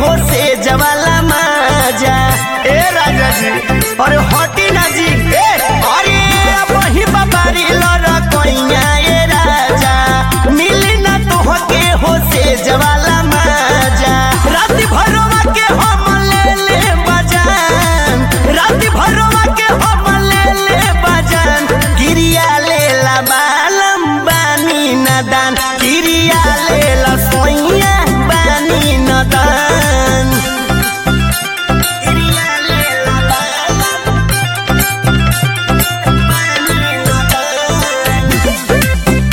हो से जवाला माजा ए राजा जी अरे हटी ना जी ए अरे वही बाबारी लड़ कोइया ए राजा मिली ना तो के हो से जवाला माजा रात भरवा के हम ले ले बजान रात भरवा के हम ले ले बजान गिरिया ले ला बालम बानी नदान गिरिया ले ला सोइया बानी नदान गिरिया ले ला बालम बानी नदान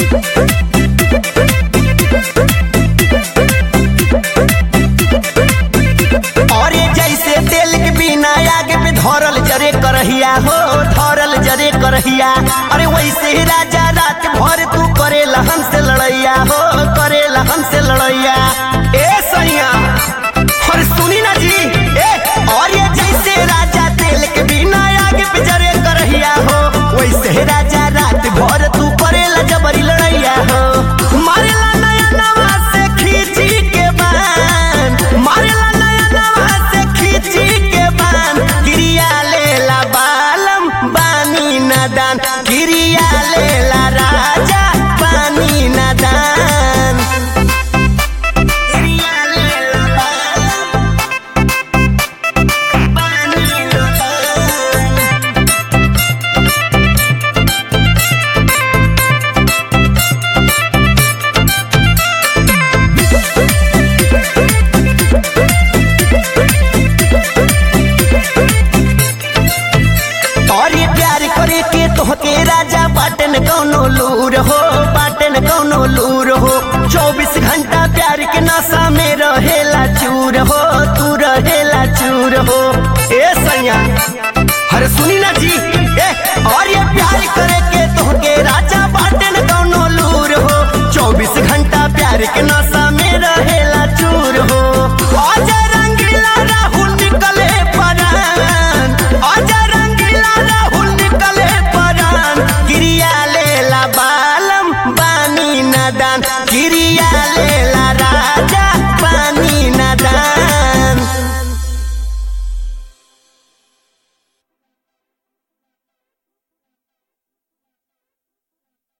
और ये जैसे तेल के बिना आगे पे धरल जरे करहिया हो धरल जरे करहिया अरे वैसे ही राजा रात भर तू करेला हमसे लड़ैया हो करेला हमसे लड़ैया ए सैया और सुनी ना जी ए और ये जैसे राजा तेल के बिना आगे पे जरे करहिया हो वैसे ही राजा रात भर तू करेला जबरी लड़ैया हो मारेला नया नवा से खींची के बान मारेला नया नवा से खींची के बान गिरिया लेला बालम बानी नदान गिरिया लेला राजा बानी नदान गिरिया लेला बालम बानी नदान और ये प्यार करे के तोहके राजा बाटन कौनो लूर हो बाटन कौनो लूर हो चौबीस घंटा प्यार के नशा में रहेला चूर हो तू रहेला चूर हो ए सैया अरे सुनी ना जी ए और ये प्यार